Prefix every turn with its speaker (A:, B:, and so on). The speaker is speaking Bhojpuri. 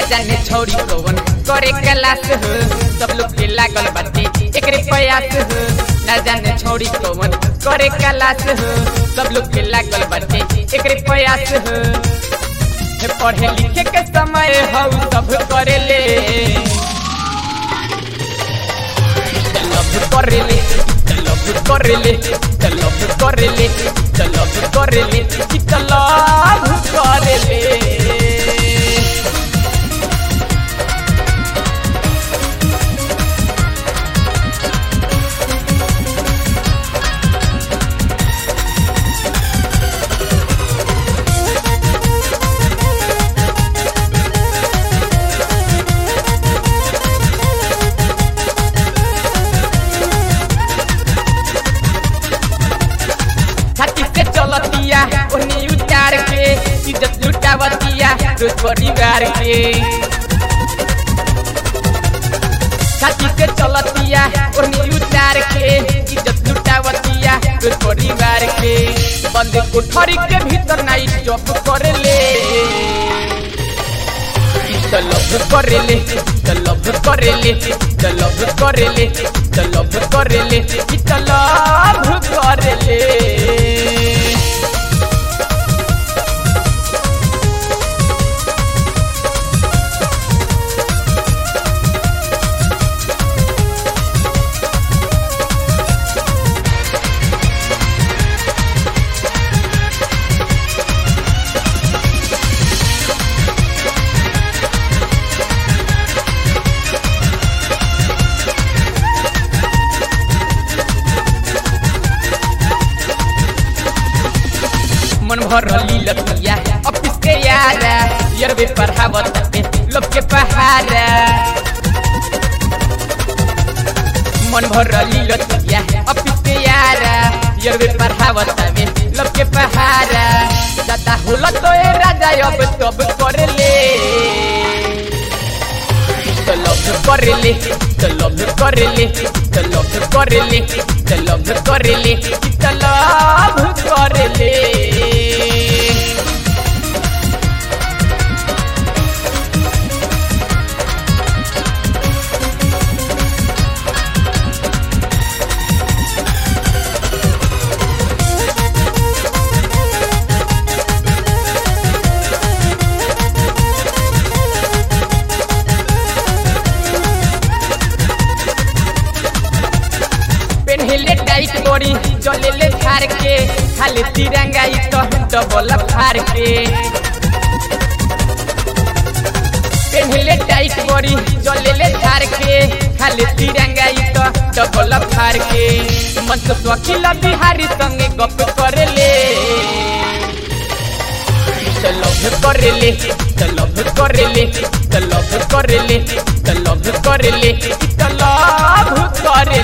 A: जाने छौरी कौन करे कलास हो सब लोग के लागल बाटे एकरे प्रयास हो न जाने छौरी कौन करे कलास हो सब लोग के लागल बाटे एकरे प्रयास हो हे पढ़े लिखे के समय हौ सब करे ले लव करे ले लव करे ले लव करे ले लव करे ले लव करे ले छाती से चलतिया ओनी उतार के इज्जत लुटावतिया रोज परिवार के छाती से चलतिया ओनी उतार के इज्जत लुटावतिया रोज परिवार के बंद कोठरी के भीतर नाई चौप करे ले लव करे ले लव करे ले लव करे ले लव करे ले लव करे ले मन भर लतिया ऑफिस के यारा यार वे पढ़ावत पे लोग के पहाड़ा मन भर लतिया ऑफिस के यारा यार वे पढ़ावत पे लोग के पहाड़ा दादा होला तो ए राजा अब तब करे ले लव करे ले लव करे ले लव करे ले लव करे ले लव करे ले पेन्हिले टाइट करी जलेले फार के खाली तिरंगा ई तो डबल फार के पेन्हिले टाइट करी जलेले फार के खाली तिरंगा ई तो डबल फार के मन तो वकील बिहारी संगे गप करे ले लव करे ले लव करे ले लव करे ले लव करे ले लव करे